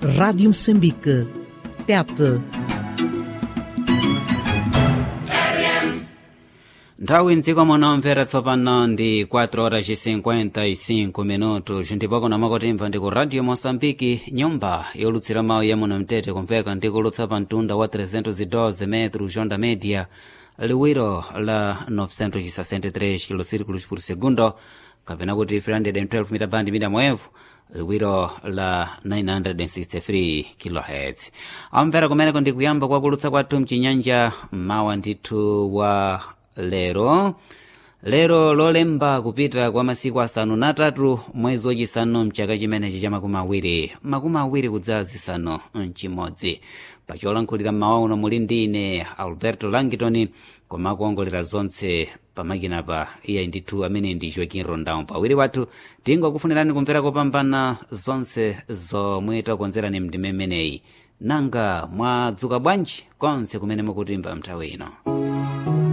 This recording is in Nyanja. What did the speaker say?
Rádio Moçambique. Tete. nthawi mdziko muno mvera tsopano ndi 4 horas e 55 minutos ndipo kuna makotimva ndi ku radio moçambike nyumba yolutsira mawu ya muno mtete kumveka ndi kulutsa pa mtunda wa 312 metro jonda media liwiro la 963 kilosirikulos por segundo kapena kuti 312 mita band mida mwevu liwiro la 963 kilohertz amvera kumeneko ndi kuyamba kwa kulutsa kwathu mchinyanja mawa ndithu wa lero lero lolemba kupita kwa masiku asanu na atatu mwezi wachisanu mchaka chimenechi cha makumi awiri makumi awiri kudza zisanu mchimodzi pacholankhulira mmawa uno muli ndi ine alberto langitoni koma akuongolera zonse pamakinapa iye ndithu amene ndi joaquin rondao pawiri wathu tingokufunirani kumvera kopambana zonse zomwe takonzerani mndime imeneyi nanga mwadzuka bwanji konse kumene mukutimva mnthawi ino